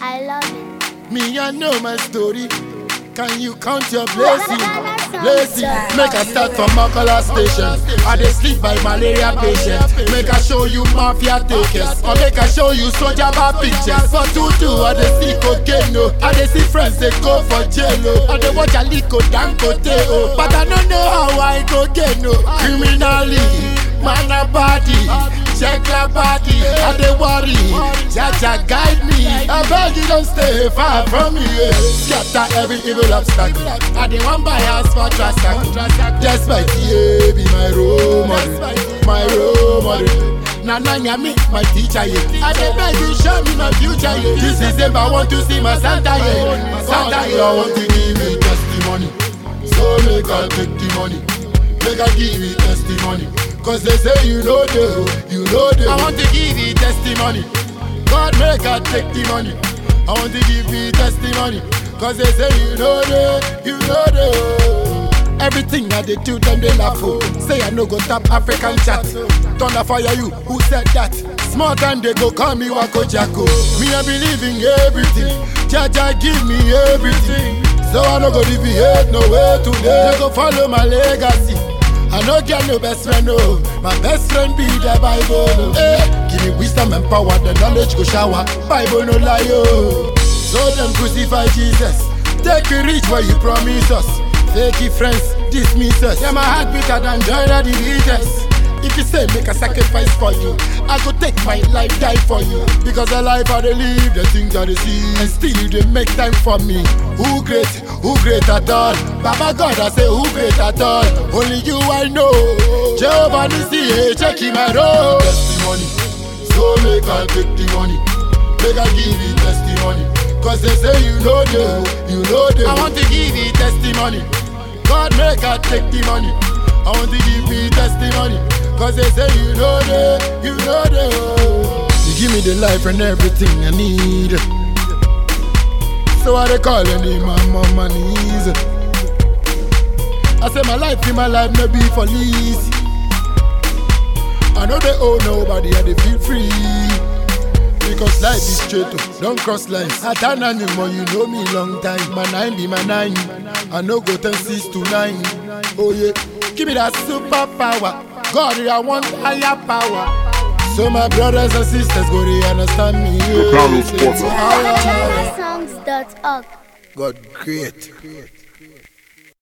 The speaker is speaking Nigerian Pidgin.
I love it. Me, I know my story. Can you count your blessing? Blessing. Make I start from Makala station. I dey sleep by malaria patient. Make I show you mafia takers. Or make I show you soldier bar pictures. For tutu, I dey see cocaine. Oh. I dey see friends they go for jail. Oh. I dey watch Aliko Dangote. Oh. But I don't know how I go get no. Criminally, man a body. Check your body, I dey worry. Jaja guide me. I beg you don't stay far from me. Yeah. Scatter every evil obstacle. I dey one buy house for transaction. Just my TA be my role model, my role model. Na na me, my teacher yeah. I dey beg you show me my future yeah. This December I want to see my Santa yeah. My Santa yeah. I want to give me testimony. So make I take the money. Make I give you testimony. Cause they say you know the, you know the. I want to give you testimony. God make I take the money. I want to give you testimony. Cause they say you know the, you know the. Everything I did do, them they laugh oh. Say I no go tap African chat. Thunder fire you, who said that? Small time they go call me Wako Jacko. Me I believe in everything. Jaja give me everything. So I no go deviate no way today. They go follow my legacy. I no get no best friend, oh. My best friend be the Bible, oh. Eh, give me wisdom and power, the knowledge go shower. Bible no lie, oh. So them crucify Jesus. Take you reach where you promise us. Fake it friends, dismiss us. Yeah, my heart beater than join the leaders. If you say make a sacrifice for you, I go take my life die for you. Because the life I dey live, the things I dey see, and still you dey make time for me. Who great? Who great at all? Baba God, I say who great at all? Only you I know. Jehovah Nissi, hey, check him out. Oh. Testimony, so make I take the money. Make I give you testimony. Cause they say you know the, you know the. I want to give you testimony. God make I take the money. I want to give you testimony. Cause they say you know the, you know the. You give me the life and everything I need. So I they calling him my mama knees. I say my life in my life no be for lease. I know they owe nobody and they feel free. Because life is straight, oh, don't cross lines. I turn anymore, you know me long time. My nine be my nine. I no go ten six to nine. Oh yeah, give me that superpower. God, I want higher power. So my brothers and sisters go they understand me. The Carlos Porter. GhanaSongs.org. God great.